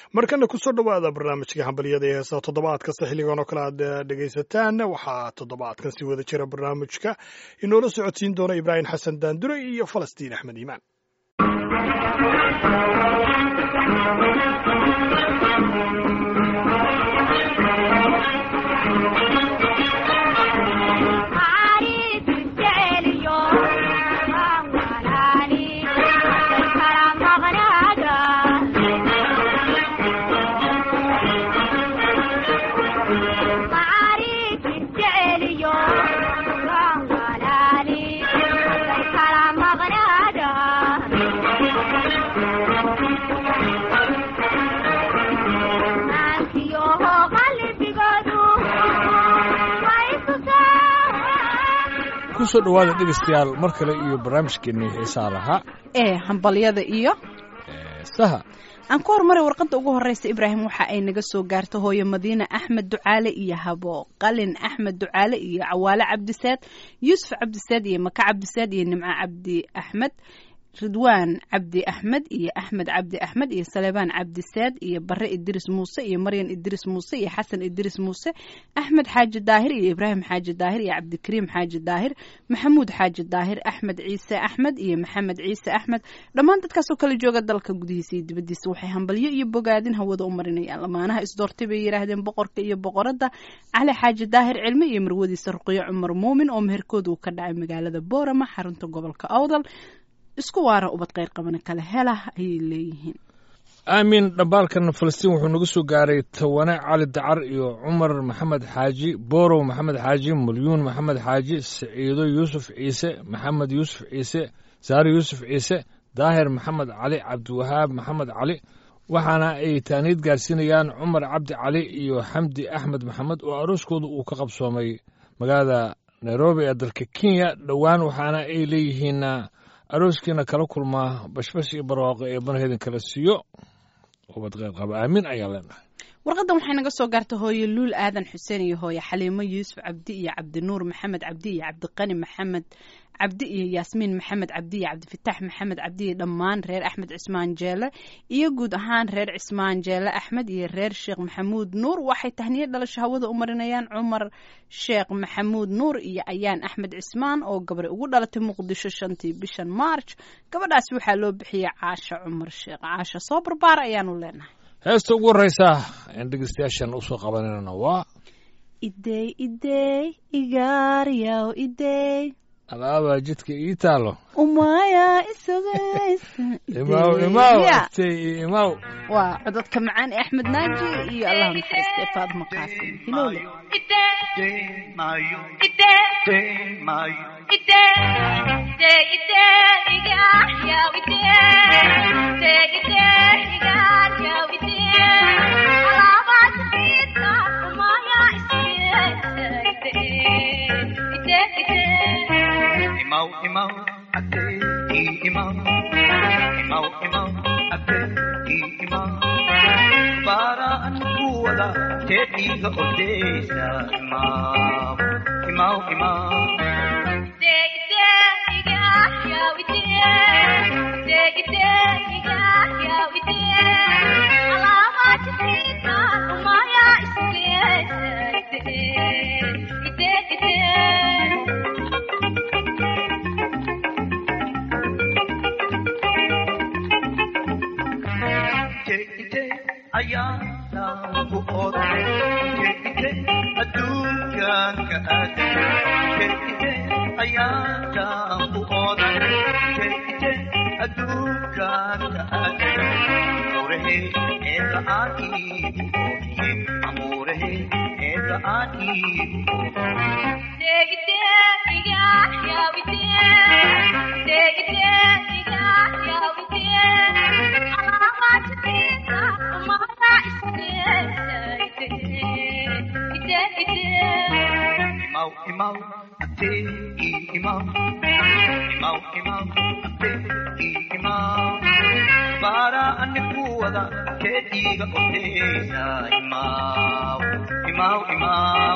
markana kusoo dhowaada barnaamijka hambalyada ee heesa toddobaad kasta xilligan oo kale aad dhegaysataan waxaa toddobaadkan si wada jira barnaamijka inoola socodsiin doona ibraahim xasan daandure iyo falastiin axmed iimaan kusoo dhowaada dhegaystayaal mar kale iyo barnaamijkeennii xiisaa lahaa ee hambalyada iyo saha aan ku hormaray warqadda ugu horreysa ibraahim waxa ay naga soo gaarta hooyo madiine axmed ducaale iyo habo qalin axmed ducaale iyo cawaale cabdisaad yuusuf cabdisaad iyo maka cabdisaad iyo nimco cabdi axmed ridwaan cabdi axmed iyo axmed cabdi axmed iyo saleebaan cabdisaad iyo bare idris muuse iyo maryan idris muuse iyo xasan idris muuse axmed xaaji daahir iyo ibraahim xaaji daahir iyo cabdikariim xaaji daahir maxamuud xaaji daahir axmed ciise axmed iyo maxamed ciise axmed dhammaan dadkaasoo kala jooga dalka gudihiisa iyo dibadiisa waxay hambalyo iyo bogaadin hawada u marinayaan lamaanaha isdoortay bay yidhaahdeen boqorka iyo boqoradda cali xaaji daahir cilmi iyo marwadiisa ruqyo cumar muumin oo meherkooda uu ka dhacay magaalada boorama xarunta gobolka awdal isku waara ubad qayr qabana kale hela ayay leeyihiin aamin dhambaalkan falastiin wuxuu nagu soo gaaray tawane cali dacar iyo cumar maxamed xaaji boorow maxamed xaaji mulyuun maxamed xaaji saciido yuusuf ciise maxamed yuusuf ciise saare yuusuf ciise daahir maxamed cali cabdiwahaab maxamed cali waxaana ay taaniid gaarsiinayaan cumar cabdi cali iyo xamdi axmed maxamed oo arooskooda uu ka qabsoomay magaalada nairobi ee dalka kenya dhowaan waxaana ay leeyihiin arooskiina kala kulmaa bashbash iyo barwaaqo ee banheedin kala siiyo ubad qayr qaba aamin ayaa leenahay warqaddan waxay naga soo gaarta hooye luul aadan xuseen iyo hooye xaliimo yuusuf cabdi iyo cabdinuur maxamed cabdi iyo cabdiqani maxamed cabdi iyo yaasmiin maxamed cabdi iyo cabdifitaax maxamed cabdi iyo dhammaan reer axmed cismaan jeele iyo guud ahaan reer cismaan jeele axmed iyo reer sheekh maxamuud nuur waxay tahniyo dhalasho hawada u marinayaan cumar sheekh maxamuud nuur iyo ayaan axmed cismaan oo gabray ugu dhalatay muqdisho shantii bishan march gabadhaasi waxaa loo bixiyey caasha cumar sheekh caasha soo barbaara ayaanu leenahay heesta ugu horreysa aan dhegeystayaashan usoo qabananana waa idey idey igaaryaw idey alaabaa jidka ii taalo umaya isugaysa imaw imaw agtay iyo imaw waa codadka macaan ee axmed naaji iyo allah naxariistay faadma qaasim hilowle Imau, imau, ate, i imau. Imau, imau, ate, i imau. Para kuwada tediga odesa imau. Imau, imau. Jekite ayana buot Jekite adukan kaat Jekite ayana buot Jekite adukan kaat Amurehe esa aki buot Amurehe esa aki buot Imau, imau, ate, i imau. Imau, imau, ate, i imau. Para anikuwada kediga odesa imau. Imau, imau.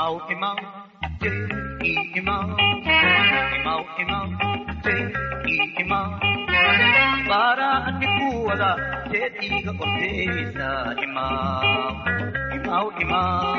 imaw imaw te i imaw imaw imaw te i imaw bara anikuwada teediga orteysa imaw imaw imaw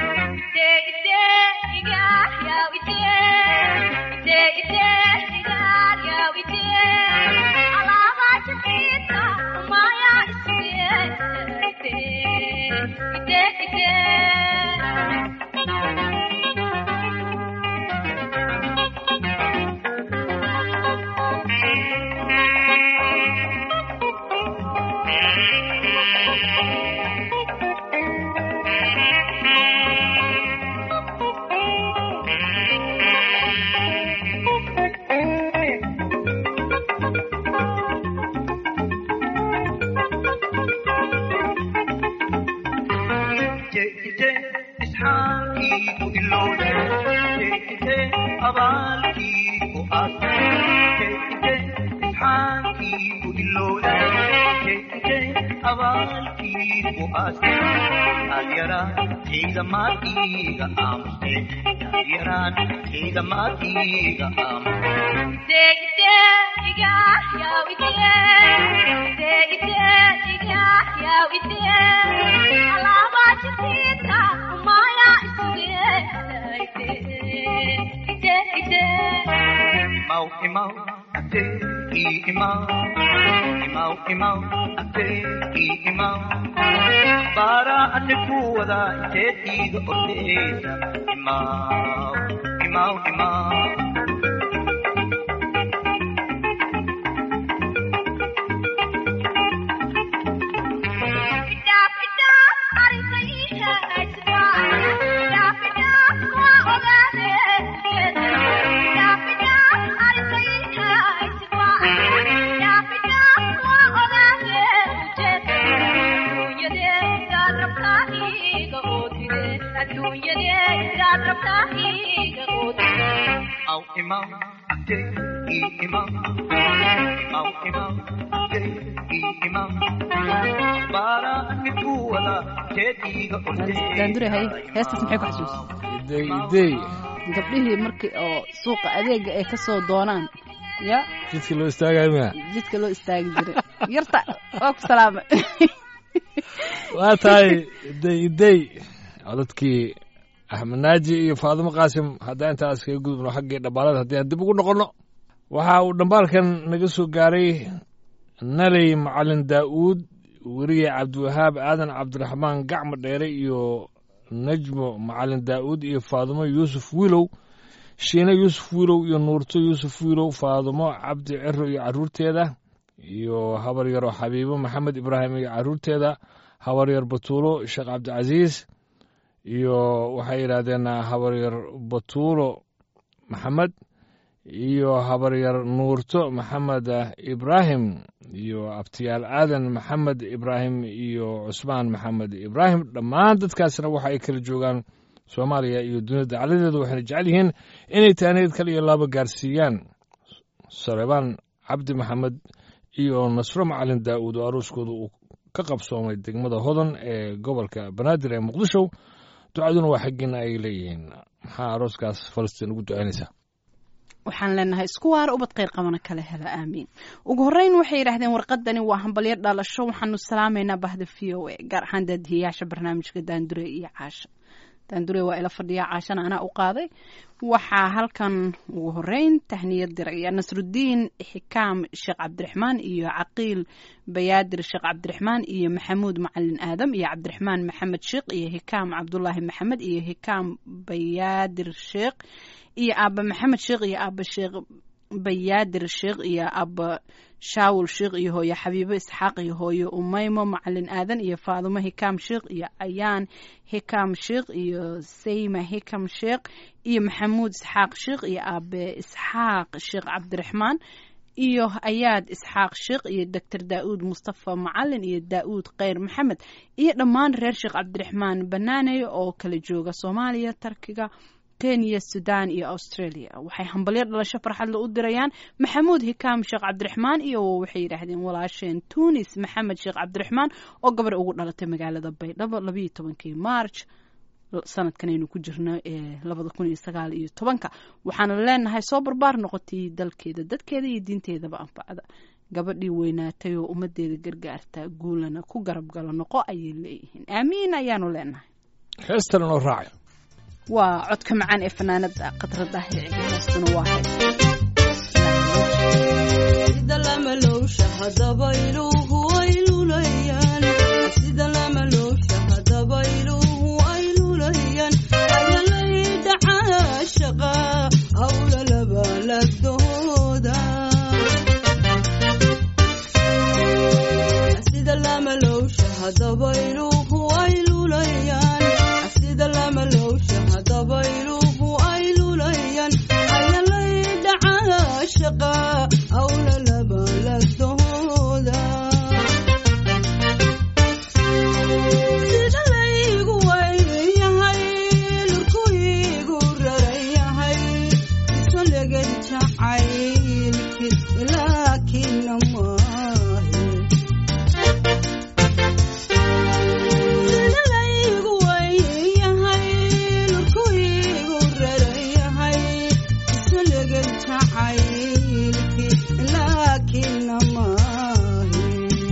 jeejite isxaankiiku ilowde jeejite abaalkiiku aase jeejite isxaankiiku ilowde jeejite abaalkiiku aase yaadyaraan ciidamaadkiiga aamuste yaadyaraan ciidamaadkiiga aamuste imaw imaw ate i imaw imaw imaw ate i imaw bara anikuwada inteediga ordeysa imaw imaw imaw imaw imaw ate i imaw imaw imaw ate i imaw bara anikuwada inteediga daandure hay heestaas maxay ku xasuusa idey idey gabdhihii markii oo suuqa adeega ay kasoo doonaan ya jidkii loo istaagayo miya jidka loo istaagi jiray yarta waa ku salaamay waa tahay idey idey codadkii axmed naaji iyo faadimo qaasim haddaan intaas kaga gudubno xaggii dhambaalada haddii aan dib ugu noqonno waxa uu dhambaalkan naga soo gaaray naley macalin daa'uud weriye cabdiwahaab aadan cabdiraxmaan gacmo dheere iyo najmo macalin daa'uud iyo faadimo yuusuf wiilow shiine yuusuf wiilow iyo nuurto yuusuf wiilow faadimo cabdi ciro iyo carruurteeda iyo habar yaro xabiibo maxamed ibraahim iyo carruurteeda habar yar batuulo sheekh cabdicasiis iyo waxay yidhaahdeen habaryar batuulo maxamed iyo habaryar nuurto maxamed ibraahim iyo abtiyaal aadan maxamed ibraahim iyo cusmaan maxamed ibraahim dhammaan dadkaasna waxa ay kala joogaan soomaaliya iyo dunida dacaladeeda waxayna jecel yihiin inay taaneed kale iyo laaba gaarsiiyaan sarebaan cabdi maxamed iyo nasro macalin daa'uud oo arooskooda uu ka qabsoomay degmada hodan ee gobolka banaadir ee muqdisho ducaduna waa xaggiina ay leeyihiin maxaa arooskaas falastiin ugu ducaynaysaa waxaan leenahay isku waara ubad kheyr qabana kala hela aamiin ugu horreyn waxay yidhaahdeen warqadani waa hambalyo dhalasho waxaanu salaamaynaa bahda v o a gaar ahaan daadihiyaasha barnaamijka daandure iyo caasha daandure waa ila fadhiya caashana anaa u qaaday waxaa halkan ugu horeyn tahniyad diraya nasrudiin xikaam sheekh cabdiraxmaan iyo caqiil bayaadir sheekh cabdiraxmaan iyo maxamuud macalin aadam iyo cabdiraxmaan maxamed sheekh iyo hikaam cabdulaahi maxamed iyo hikaam bayaadir sheekh iyo aaba maxamed sheekh iyo aaba sheekh bayaadir sheekh iyo aaba shaawul sheekh iyo hooyo xabiibo isxaaq iyo hooyo umeymo macalin aadan iyo faadumo hikaam sheekh iyo ayaan hikaam sheekh iyo sayma hikam sheekh iyo maxamuud isxaaq sheekh iyo aabe isxaaq sheekh cabdiraxmaan iyo ayaad isxaaq sheekh iyo doctor daa'uud mustafa macalin iyo daa'uud kheyr maxamed iyo dhammaan reer sheekh cabdiraxmaan banaaney oo kala jooga soomaaliya tarkiga kenya sudan iyo australia waxay hambalyo dhalasho farxadle u dirayaan maxamuud hikaam sheekh cabdiraxmaan iyo waxay yidhaahdeen walaasheen tunis maxamed sheekh cabdiraxmaan oo gabar ugu dhalatay magaalada baydhabo labayo tobankii march sanadkan aynu ku jirno ee labada kun iyo sagaal iyo tobanka waxaana leenahay soo barbaar noqotay dalkeeda dadkeeda iyo diinteedaba anfacda gabadhii weynaatay oo ummadeeda gargaarta guulana ku garab galo noqo ayay leeyihiin aamiin ayaanu leenahay heestan oo raacay waa codka macaan ee fanaanada khadra daahir ciga heestuna waa hees sida lamalowsha hadaba iluhu ay lulayaan sida lamalowsha hadaba iluhu ay lulayaan ayalay dhacaa shaqa hawla labalagdooda sida lamalowsha hadaba iluhu ay lulayaan sida lamalowsha hadaba iluhu ay lulayaan ayalay dhacaa shaqa hawla labalagdooda sida laygu weyyahay lurkuygu rarayahay iso leged jacaylki laakina maahe sida laygu weyyahay lurkuygu rarayahay iso leged jacaylki laakina maahe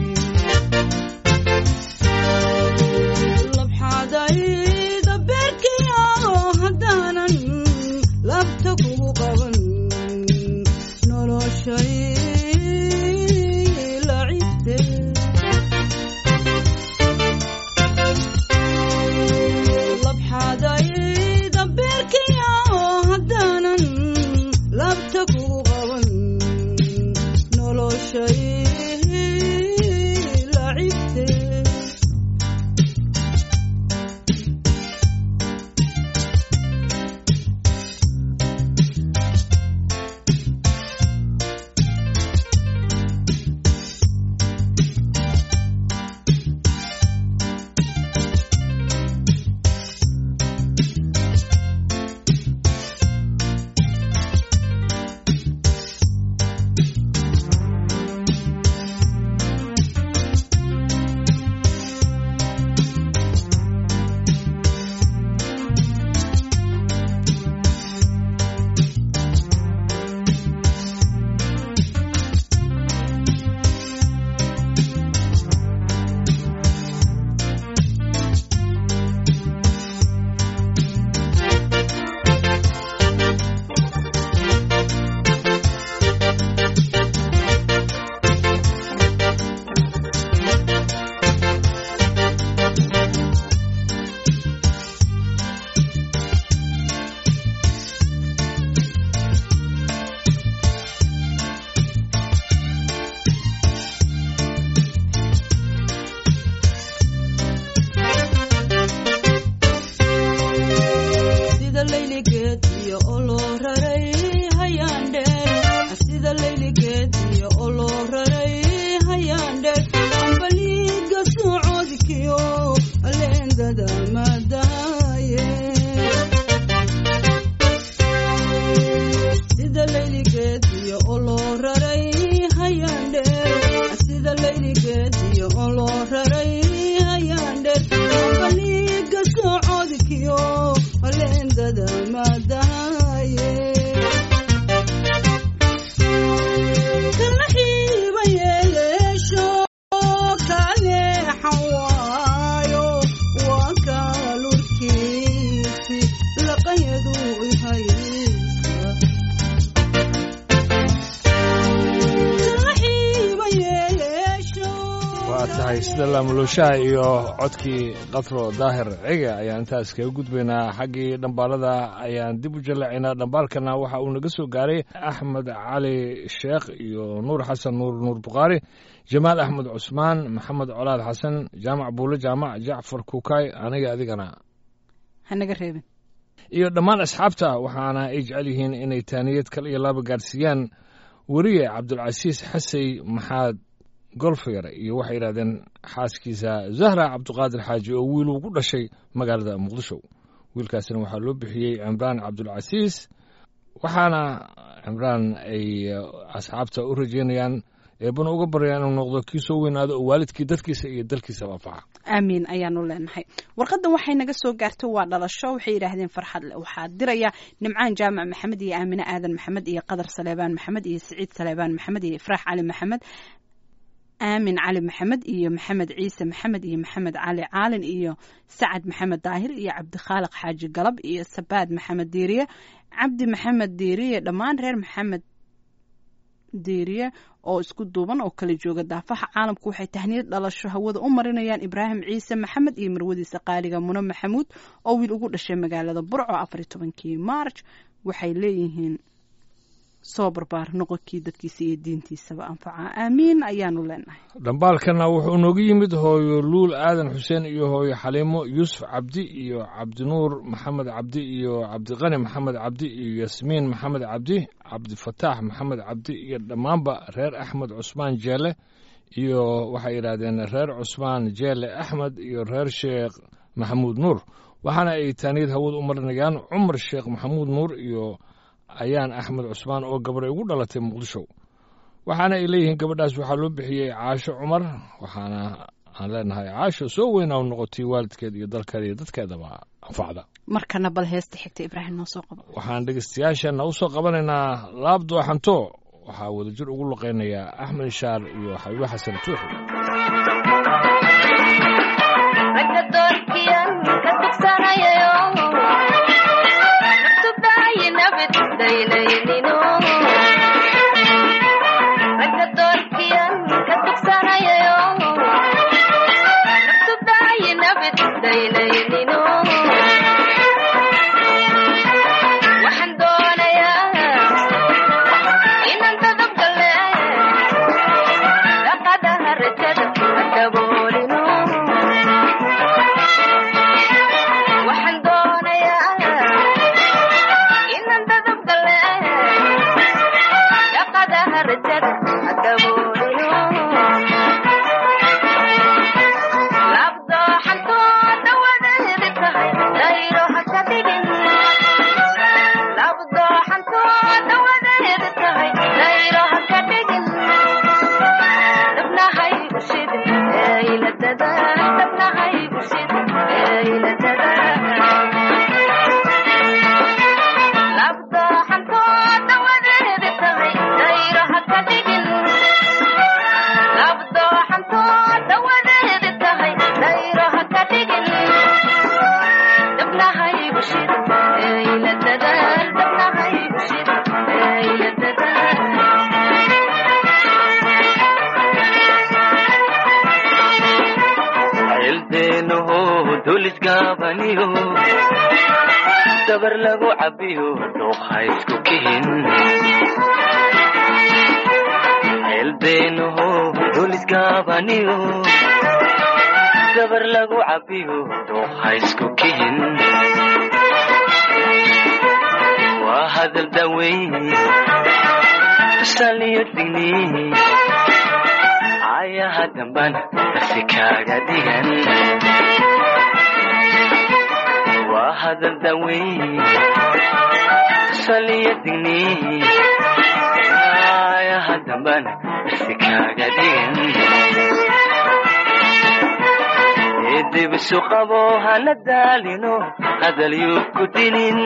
labxadayda beerkiyo haddaanan labta kugu qaban noloshay lacibte labxadayda beerkiyo haddaanan labta kugu qaban noloshay lacibte sida layligeed iyo oloo raray hayaan dheer sida layligeed iyo oloo raray hayaan dheer ambaliiga socodkiyo aleendada madaaye sida layligeed iyo oloo raray hayaan dheer sida layligeed iyo oloo raray hayaan dheer ambaliiga socodkiyo aleendada madaaye kala xiiba yeeleesho kaneexan waayo waa kaalurkiisi laqayadu ihaysa kala xiiba yeeleesho waa tahay sida laamulooshaha iyo codkii qatro daahir ciga ayaan intaas kaga gudbaynaa xaggii dhambaalada ayaan dib u jalacaynaa dhambaalkana waxa uu naga soo gaaray axmed cali sheekh iyo nuur xasan nuur nuur bukhaari jamaal axmed cusmaan maxamed colaad xasan jaamac buulo jaamac jacfar kukaay aniga adigana hanaga reebin iyo dhammaan asxaabta waxaana ay jecel yihiin inay taaniyad kal iyo laba gaadhsiiyaan weriye cabdulcasiis xasey maxaad golfyar iyo waxay yidhahdeen xaaskiisa zahra cabduqaadir xaaji oo wiil ugu dhashay magaalada muqdisho wiilkaasina waxaa loo bixiyey cimraan cabdulcasiis waxaana cimraan ay asxaabta u rajeynayaan eebana uga baryaa inuu noqdo kii soo weynaado oo waalidkii dadkiisa iyo dalkiisaba anfaca aamiin ayaanu leenahay warqadan waxay naga soo gaartay waa dhalasho waxay yidhaahdeen farxad le waxaa diraya nimcaan jaamac maxamed iyo aamine aadan maxamed iyo qadar saleebaan maxamed iyo siciid saleebaan maxamed iyo ifraax cali maxamed aamin cali maxamed iyo maxamed ciise maxamed iyo maxamed cali caalin iyo sacad maxamed daahir iyo cabdikhaaliq xaaji galab iyo sabaad maxamed diiriye cabdi maxamed diiriye dhammaan reer maxamed diiriye oo isku duuban oo kala jooga daafaha caalamku waxay tahniyad dhalasho hawada u marinayaan ibraahim ciise maxamed iyo marwadiisa qaaliga mune maxamuud oo wiil ugu dhashay magaalada burco afar iyo tobankii maarj waxay leeyihiin soo barbaar noqonkii dadkiisa iyo diintiisaba anfaca aamiin ayaanu leenahay dhambaalkana wuxuu nooga yimid hooyo luul aadan xuseen iyo hooyo xaliimo yuusuf cabdi iyo cabdinuur maxamed cabdi iyo cabdiqani maxamed cabdi iyo yasmiin maxamed cabdi cabdifataax maxamed cabdi iyo dhammaanba reer axmed cusmaan jeele iyo waxay yidhaahdeen reer cusmaan jeele axmed iyo reer sheekh maxamuud nuur waxaana ay taaniyad hawada u marinayaan cumar sheekh maxamuud nuur iyo ayaan axmed cusmaan oo gabaray ugu dhalatay muqdisho waxaana ay leeyihiin gabadhaas waxaa loo bixiyey caasho cumar waxaana aan leenahay caasho soo weynaa u noqotay waalidkeed iyo dalkeeda iyo dadkeedaba anfacda markana bal heesta xigta ibraahim noo soo qabo waxaan dhegeystayaashana u soo qabanaynaa laab dooxanto waxaa wadajir ugu luqaynayaa axmed ishaar iyo xabiibo xasan tuuxi ragga doorkiyan ka tugsanayayo naftudayi nabid daynaynino ragga doorkiyan ka tugsanayayo naftudayi nabid daynaynino waxaan doonayaa inaan dadabgale dhaqadaha rajada daboolino waxaan doonayaa inaan dadabgale dhaqadaha rajada daboolino labdooxantooda wadaheedi tahay dayro ha ka dhigin labdooxantooda wadaheedi tahay dayro ha ka dhigin dabnahay ushid eyladada dabnahay ushid eyladada labdooxantooda wadaheedi tahay dayro ha ka dhigin labdooxantooda wadaheedi tahay dayro ha ka dhigin dabnahay ushid eyladada dabnahay ushid eyladada ceeldeenoho dulisgaabaniyo dabar lagu cabiyo dhuuqa isku kihin ceeldeenoho dulisgaabaniyo dabar lagu cabiyo dhuuqa isku kihin waa hadal daweyn tusaliyo digni ayaha dambana darsi kaaga dhigan waa hadal daweyn tusaliyo digni ayaha dambana darsi kaaga dhigan edibisu qabo hana daalino hadal yuu ku dinin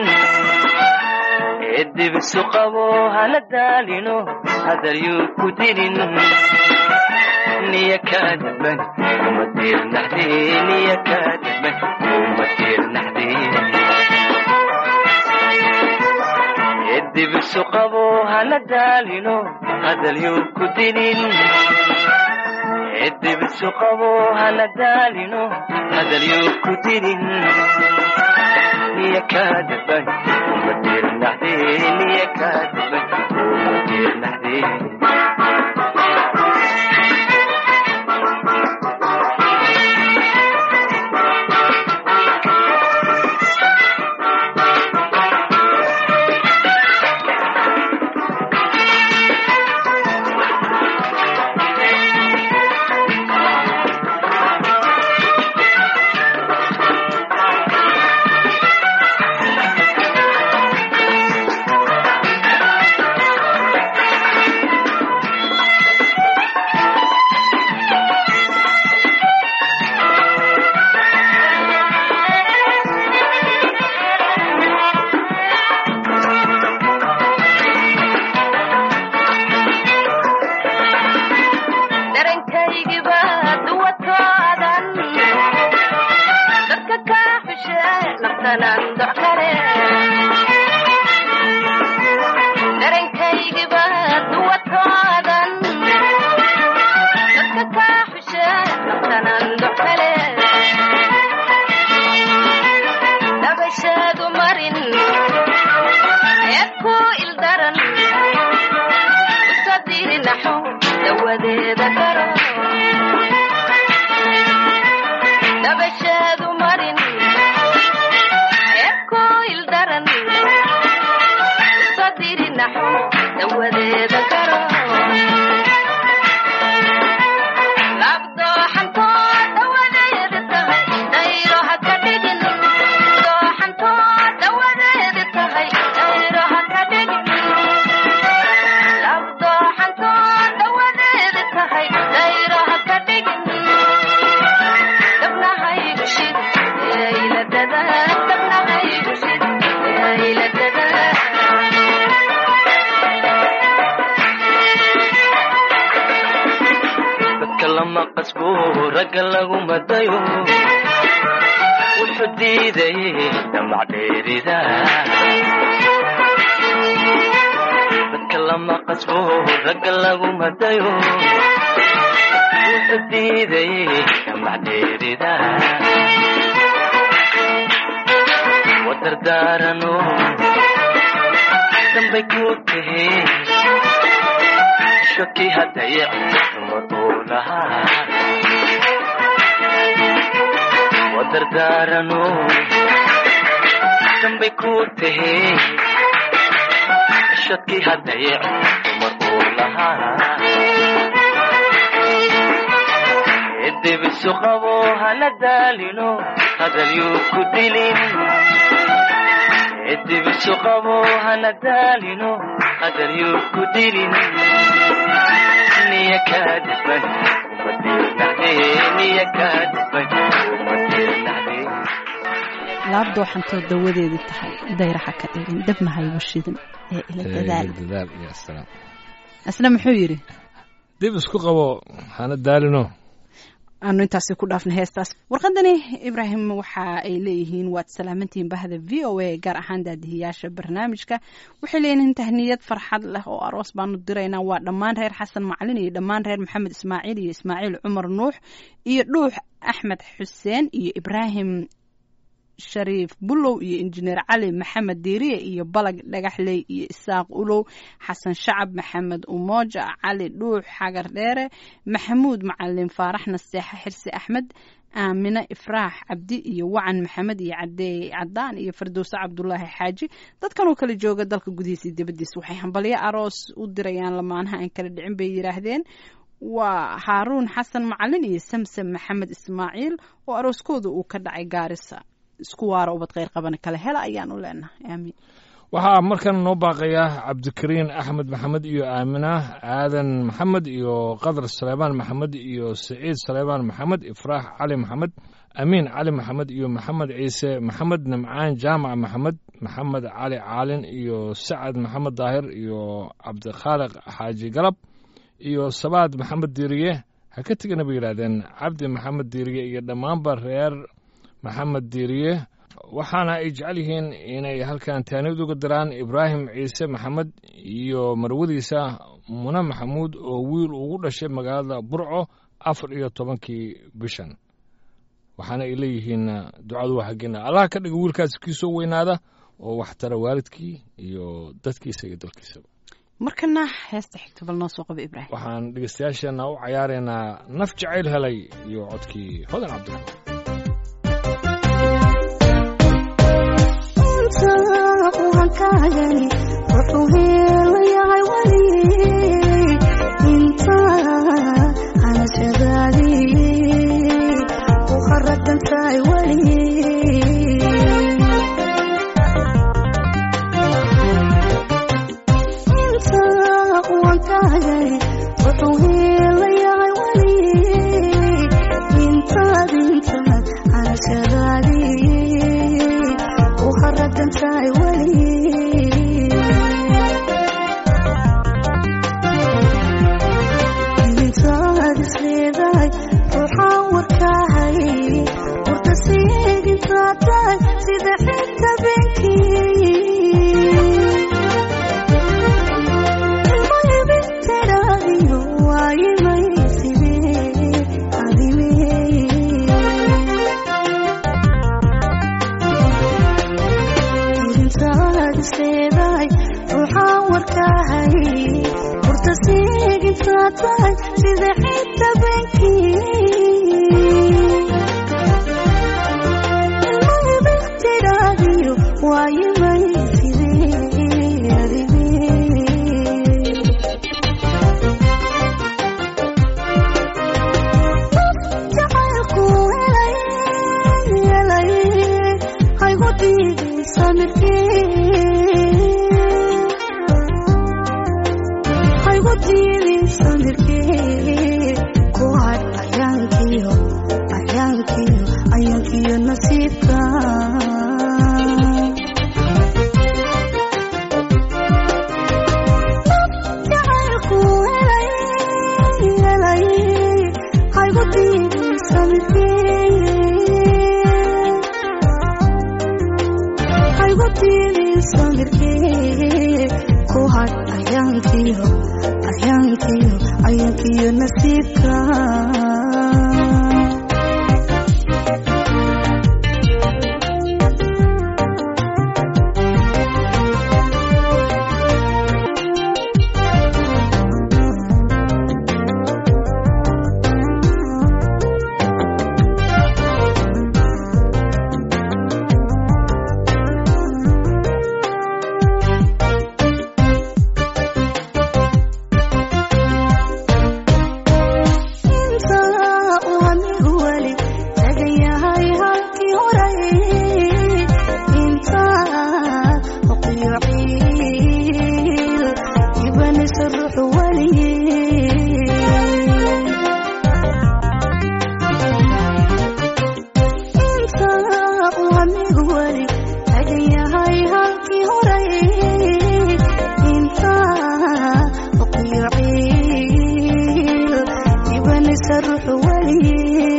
edibisu qabo hana daalino hadal yuu ku dinin niya kaadaban kuma tiirnaxde niya kaadaban kuma tiirnaxde edibisu qabo hana daalino hadal yuu ku dinin edibisu qabo hana daalino hadal yuu ku dinin niya kaadaban kuma tiirnaxde niya kaadaban kuma tiirnaxde naftanan doc kale darankaygiba duwatoodan dadka kaa xushe naftanan doc kale dabashaadu marin eed ku ildaran usadiri naxo dawadeeda garo dabashaadu marin eed ku ildaran usadiri naxo dawadeeda garo labdooxantoo dawadeeda tahay dayro ha ka dhigin dooxantoo dawadeeda tahay dayro ha ka dhigin labdooxantoo dawadeeda tahay dayro ha ka dhigin dabnahaygu shid eyladada dabnahaygu shid eyladada dadka lama qasbo ragga lagu madayo wuxuu diidayay damac dheerida dadka lama qasbo ragga lagu madayo wuxuu diidayay damac dheerida wadardaarano dambay ku tahe shaki hadaya dumar uu lahaa wadardaarano dambay ku tahe shaki hadaya dumar uu lahaa edebisu qabo hana daalino hadalyuu ku dilin edebisu qabo hana daalino hadalyuu ku dilin niya kaadiban uma dirnacde niya kaadiban uma dirnacde laabdooxantoo dawadeedii tahay dayraxa ka dhigin dabna haygu shidin ee ila dadaal dadaal iyo salaam asna muxuu yidhi dib isku qabo hana daalino aanu intaasi ku dhaafna heestaas warqadani ibraahim waxa ay leeyihiin waad salaamantihiin bahda v o a gaar ahaan daadihiyaasha barnaamijka waxay leeyihiin tahniyad farxad leh oo aroos baanu diraynaa waa dhammaan reer xasan macalin iyo dhammaan reer maxamed ismaaciil iyo ismaaciil cumar nuux iyo dhuux axmed xuseen iyo ibraahim shariif bulow iyo injineer cali maxamed diiriye iyo balag dhagaxley iyo isaaq ulow xasan shacab maxamed umooja cali dhuux xagar dheere maxamuud macalin faarax naseexa xirsi axmed aamine ifraax cabdi iyo wacan maxamed iyo cadeey cadaan iyo firdowse cabdulaahi xaaji dadkan oo kala jooga dalka gudihiisa iyo dibadiisa waxay hambalyo aroos u dirayaan lamaanaha aan kala dhicin bay yidhaahdeen waa haaruun xasan macalin iyo samsam maxamed ismaaciil oo arooskooda uu ka dhacay gaarisa isku waara ubad kheyr qabana kale hela ayaan u leenahay aamiin waxaa markan noo baaqaya cabdikariin axmed maxamed iyo aamina aadan maxamed iyo qadar saleebaan maxamed iyo saciid saleebaan maxamed ifraax cali maxamed amiin cali maxamed iyo maxamed ciise maxamed nimcaan jaamac maxamed maxamed cali caalin iyo sacad maxamed daahir iyo cabdikhaaliq xaaji galab iyo sabaad maxamed diiriye ha ka tegana bay yidhaahdeen cabdi maxamed diiriye iyo dhammaanba reer maxamed diiriye waxaana ay jecel yihiin inay halkan taaniyad uga diraan ibraahim ciise maxamed iyo marwadiisa mune maxamuud oo wiil ugu dhashay magaalada burco afar iyo tobankii bishan waxaana ay leeyihiin ducadu waa xaggeena allah ka dhiga wiilkaasi kii soo weynaada oo wax tara waalidkii iyo dadkiisa iyo dalkiisaba markana heesta xigta bal noo soo qaba ibraahim waxaan dhegeystayaasheenna u cayaaraynaa naf jacayl helay iyo codkii hodan cabdiraxmaan wuxuu heelayahay weli inta anashadaadi u kharadantahay weli inta uankagay wuxuu heelayahay weli intaad intaad anashadaadi u kharadantahay weli intaad isleedahay ruuxaan warkaahay warka siidintaad tahay sida intaad isleedahay ruuxaan warkahay furta siigintaad tahay sida cidda beenkii ilmayba tidhaadiyo waayimay fidee adigee jacaylku helay helay haygu diiday samirkee haygu diiday samirkee ku hadh ayaankiyo ayaankiyo ayaankiyo nasiibka jacaylku helay helay haygu diiday samirkee haygu diiday samirkee ku hadh ayaankiyo ayaankiyo ayaankiyo nasiibka inta uu anigu weli tagan yahay halkii horay inta oqiyo ciil ibanaysa ruuxu weli inta uu anigu weli tagan yahay halkii horay inta oqiyo ciil ibanaysa ruuxu weli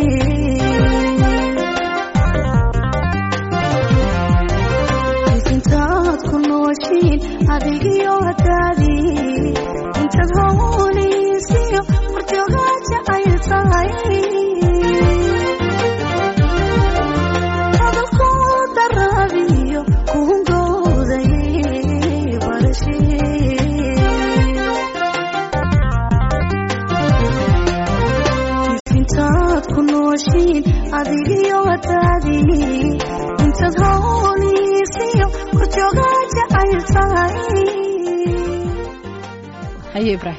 intaad ku nooshiin adigiyo hadaadii intaad hawliisiyo horjoogaa jacayl tahay hadalku daraabiyo kuhungooday barashee intaad ku nooshiin adigiyo hadaadii intaad hawliisiyo horjoogaa jacayl tahay haye ibraahim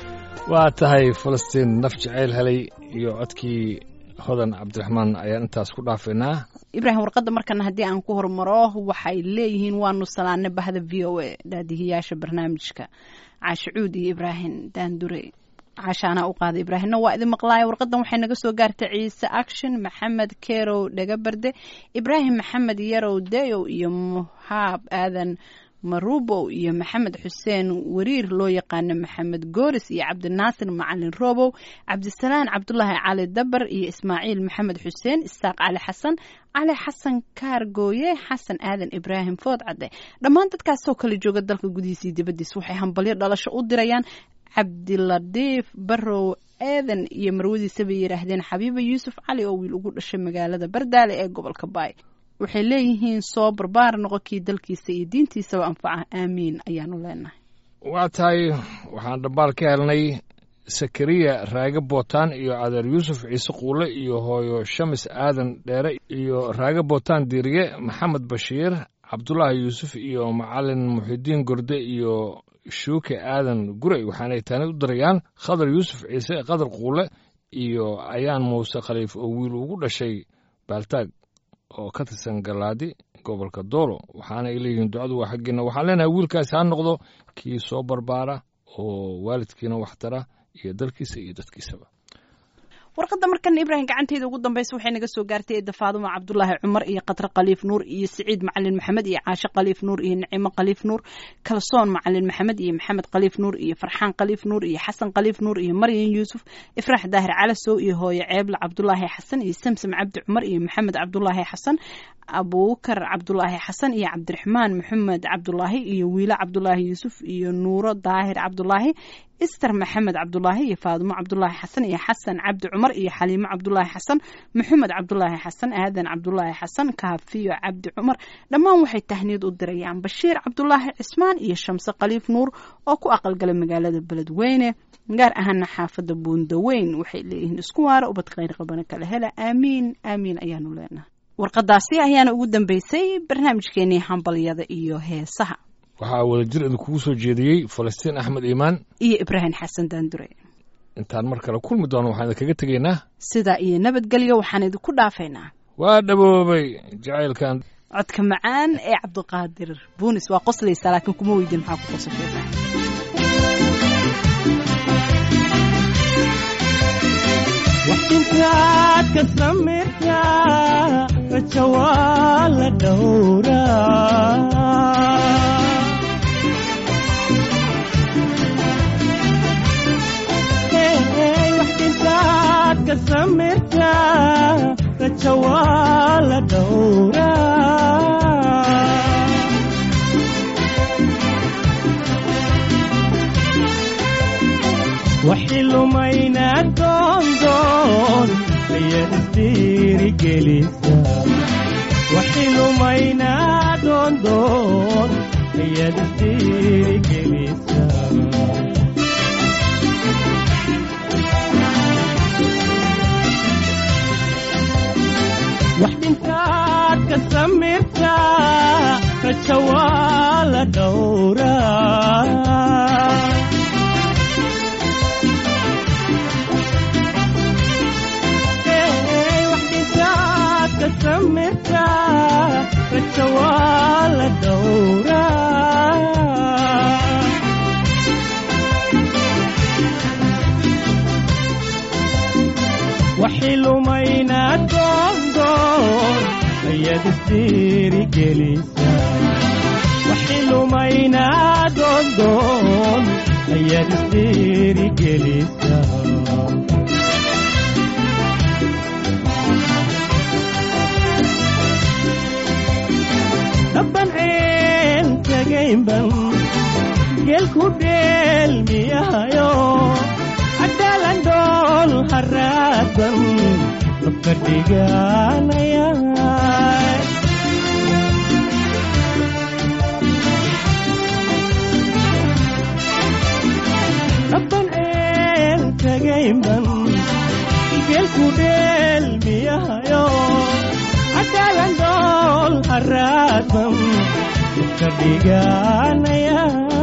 waa tahay falastiin naf jacayl helay iyo codkii hodan cabdiraxmaan ayaan intaas ku dhaafaynaa ibraahim warqadda markana haddii aan ku hormaro waxay leeyihiin waanu salaane bahda v o a daadihiyaasha barnaamijka caashicuud iyo ibraahim daandure caashaanaa u qaada ibraahimna waa idin maqlaaya warqadan waxay naga soo gaartay ciise action maxamed kerow dhagabarde ibraahim maxamed yarow dayow iyo muhaab aadan marubow iyo maxamed xuseen wariir loo yaqaano maxamed gooris iyo cabdinaasir macalin robow cabdisalaan cabdulaahi cali dabar iyo ismaaciil maxamed xuseen isaaq cali xasan cali xasan kaargooye xasan aadan ibraahim food cadde dhammaan dadkaasoo kala jooga dalka gudihiisa iyo dibaddiis waxay hambalyo dhalasho u dirayaan cabdiladiif barow eedan iyo marwadiisa bay yidhaahdeen xabiiba yuusuf cali oo wiil ugu dhashay magaalada bardaale ee gobolka baay waxay leeyihiin soo barbaar noqonkii dalkiisa iyo diintiisaba anfaca aamiin ayaanu leenahay waa tahay waxaan dhambaal ka helnay sakariya raage bootaan iyo adeer yuusuf ciise quule iyo hooyo shamis aadan dheere iyo raage bootaan diiriye maxamed bashiir cabdulaahi yuusuf iyo macalin muxidiin gorde iyo shuuke aadan gurey waxaanay taani u dirayaan khadar yuusuf ciise qadar quule iyo ayaan muuse khaliif oo wiil ugu dhashay baaltaag oo ka tirsan galaadi gobolka doolo waxaana ay leeyihiin ducadu waa xaggiina waxaan leenahay wiilkaasi ha noqdo kii soo barbaara oo waalidkiina wax tara iyo dalkiisa iyo dadkiisaba warqadda markan ibraahim gacanteyda ugu dambeysa waxay naga soo gaartay eedda faadumo cabdulaahi cumar iyo qadre khaliif nuur iyo siciid macalin maxamed iyo caashe khaliif nuur iyo nicimo khaliif nuur kalsoon macalin maxamed iyo maxamed khaliif nuur iyo farxaan khaliif nuur iyo xasan khaliif nuur iyo maryan yuusuf ifraax daahir calasow iyo hooyo ceeble cabdulaahi xasan iyo samsam cabdi cumar iyo maxamed cabdulaahi xasan abuukar cabdulaahi xasan iyo cabdiraxmaan maxamed cabdulaahi iyo wiile cabdulaahi yuusuf iyo nuuro daahir cabdulaahi ister maxamed cabdulaahi iyo faadumo cabdulaahi xasan iyo xasan cabdi cumar iyo xaliimo cabdulaahi xasan maxamed cabdulaahi xasan aadan cabdulaahi xasan kaafiyo cabdi cumar dhammaan waxay tahniid u dirayaan bashiir cabdulaahi cismaan iyo shamse khaliif nuur oo ku aqalgalay magaalada beledweyne gaar ahaana xaafadda buundaweyn waxay leeyihiin isku waara ubad khayr qabana kala hela aamiin aamiin ayaanu leenahay warqadaasi ayaana ugu dambeysay barnaamijkeenii hambalyada iyo heesaha waxaa wadajir idinkugu soo jeediyey falastiin axmed iimaan iyo ibraahim xasan daandure intaan mar kale kulmi doono waxaan idinkaga tegaynaa sidaa iyo nabadgelyo waxaan idinku dhaafaynaa waa dhaboobay jacaylkan codka macaan ee cabdiqaadir buunis waa qoslaysaa laakiin kuma weydin maxaa ku qosashaysaa waxintaad ka samaysaa rajo waa la dhowraa waxintaad ka samaysaa rajo waa la dhowraa waxi lumayna doondoon ayaad isdiirigelisa waxi lumayna doondoon ayaad isdiirigelisa wax dhintaad ka samirtaa rajo waa la dhowraa samirta rajo waa la dhowraa waxi lumayna doondoon ayaad isdiirigelisa waxi lumayna doondoon ayaad isdiirigelisa dabban ceel tagaynban geelku dheelmiyahayo cadaalan dhool haraadan dabka dhiganaya dabban ceel tagaynban geelku dheelmiyahayo cadaalan dhool haraadan ka dhiganaya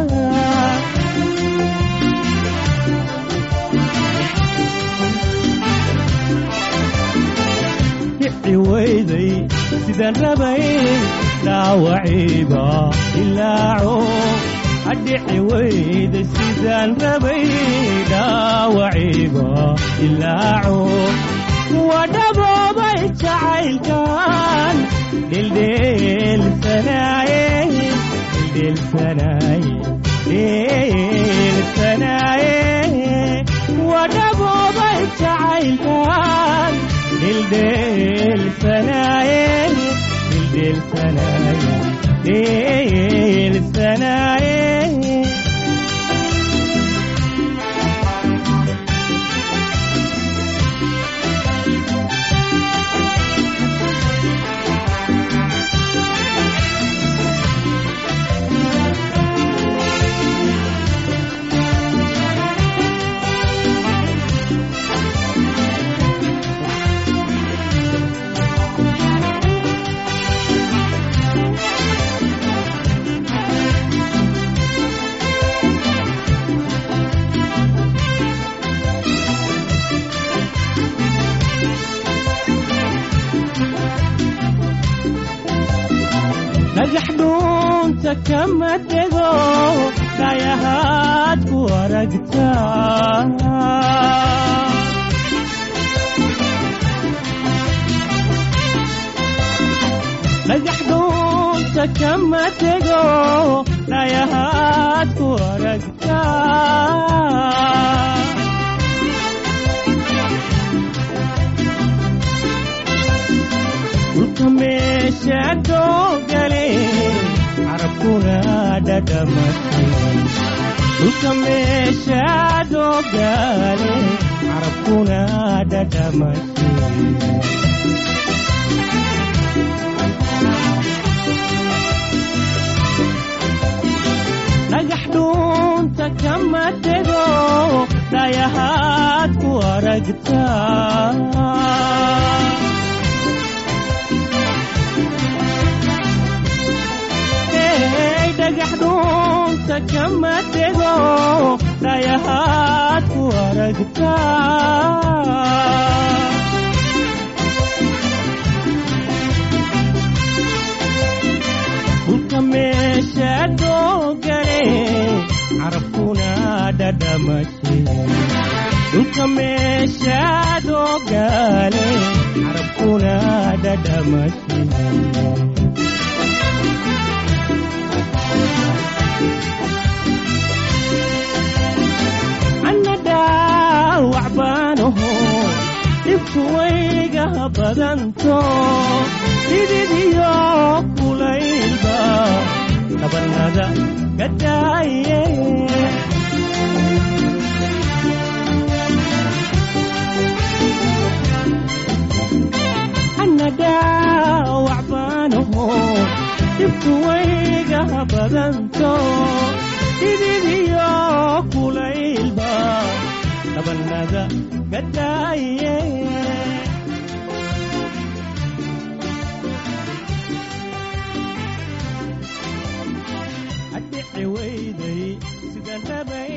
kici weyday sidaan rabay dhaawaciiba ilaaco adhici weyday sidaan rabay dhaawaciiba ilaaco wadhaboobay jacaylkan dhildheelsanaaye dhildheelsanaaye dhildheelsanaaye wadhaboobay jacaylkan dhildheelsanaaye dhildheelsanaaye dhildheelsanaaye dhagax dhuunta kama tego dhayahaad ku aragtaa dhagax dhuunta kama tego dhayahaad ku aragtaa dhulka meesha doogale carabkuna dhadhamatay dhulka meeshaadoo gaale carabkuna dhadhamashe dhagax dhuunta kama tego dhayahaad ku aragtaa Hey, dhagax dhuunta kama tego dhayahaad ku aragtaa dhulka meeshaadoo gale carabkuna dhadhamashe dhulka meeshaadoo gale carabkuna dhadhamashe anna dhaawac baanaho dhibku wayga badanto dhididiyo kulaylba dhabanada gadaaye anna dhaawac baanaho dhibku wayga badanto dhididiyo kulaylba dhabanada gadaaye adhici weyday sida dhabay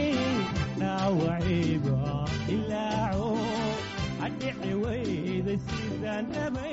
dhaawacayba ilaaco adhici weyday sida dhabay